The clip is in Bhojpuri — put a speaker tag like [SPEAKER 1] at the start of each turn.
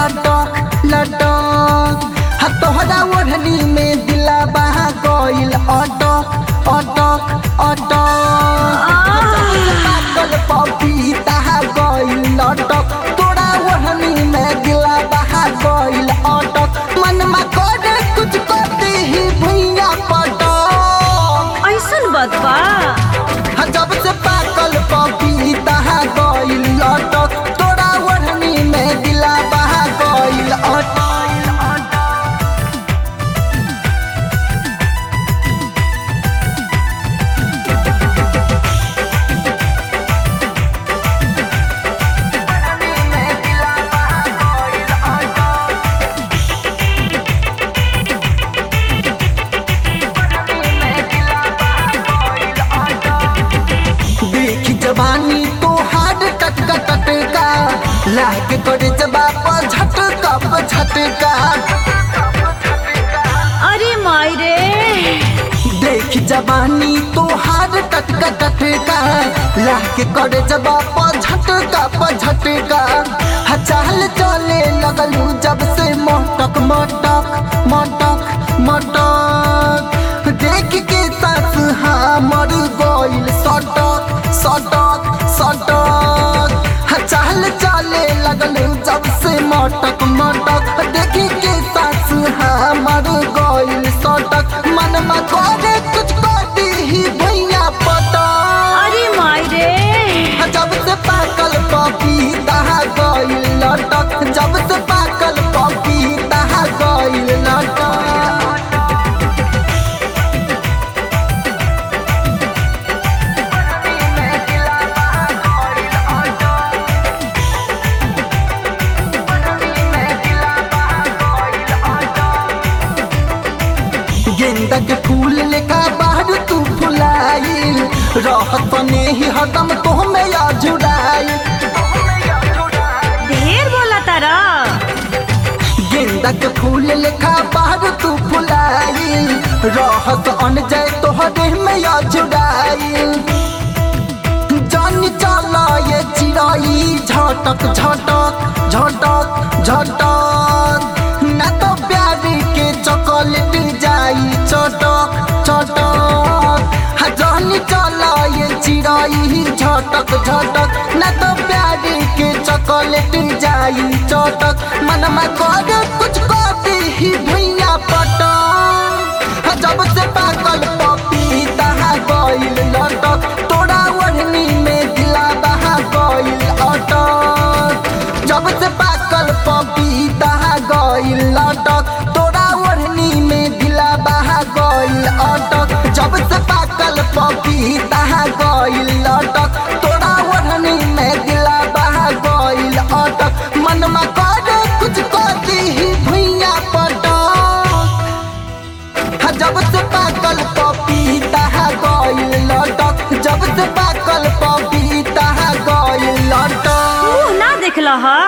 [SPEAKER 1] लटक लटक हा तोहरा ओढ़नी में दिला बहा गइल अटक अटक अटक पागल पपीता गइल लटक तोरा ओढ़नी में दिला बहा गइल अटक मनमा करे कुछ करती ही भुइया पटक
[SPEAKER 2] ऐसन बात बा
[SPEAKER 1] हा जब से पाकल पपीता गइल लटक तोरा ओढ़नी में दिला बहा गइल अटक देखी जवानी तो हाड टटका टटका लाके करे जबा पर झटका पर झटका
[SPEAKER 2] अरे माई रे
[SPEAKER 1] देखी जवानी तो हाड टटका टटका लाके करे जबा पर झटका पर झटका हा चाल चले लगलू जब से मटक मटक मटक मटक देख के सास हमर गइल सटक सटक सटक हा चाल चले लगलू जब से मटक मटक देख के सास हमर गइल सटक मनमा करे कुछ कर ही भैया पटक
[SPEAKER 2] अरे माई रे
[SPEAKER 1] जब से पाकल पपीता गइल लटक जब से पाकल पपीता गइल लटक गेंदा के फूल लेखा बाहर तू फुलाइल रहत ने ही हदम तो में या जुड़ाइल
[SPEAKER 2] ढेर बोला तारा
[SPEAKER 1] गेंदा के फूल लेखा बाहर तू फुलाइल रहत अन जाए तोहरे में या जुड़ाइल जानी चला ये चिड़ाई झटक झटक झटक झटक ना तो प्यार के चॉकलेट जाई चटक चटक हाँ जानी चला ये चिड़ाई झटक झटक ना तो प्यार के चॉकलेट जाई चटक मनमा कर कुछ कर ही भैया पटक हाँ जब से पाकल पपीता गइल लटक तोरा ओढ़नी में दिला बहा गइल अटक जब से पाकल पपीता गइल लटक तोरा ओढ़नी में दिला बहा गइल अटक जब से पाकल पपीता गइल लटक तोरा ओढ़नी में दिला बहा गइल अटक मनमा कर कुछ कर ही भुइया पटक हा जब से पाकल पपीता गइल लटक जब से पाकल पपीता गइल लटक
[SPEAKER 2] मुंह ना देखला हा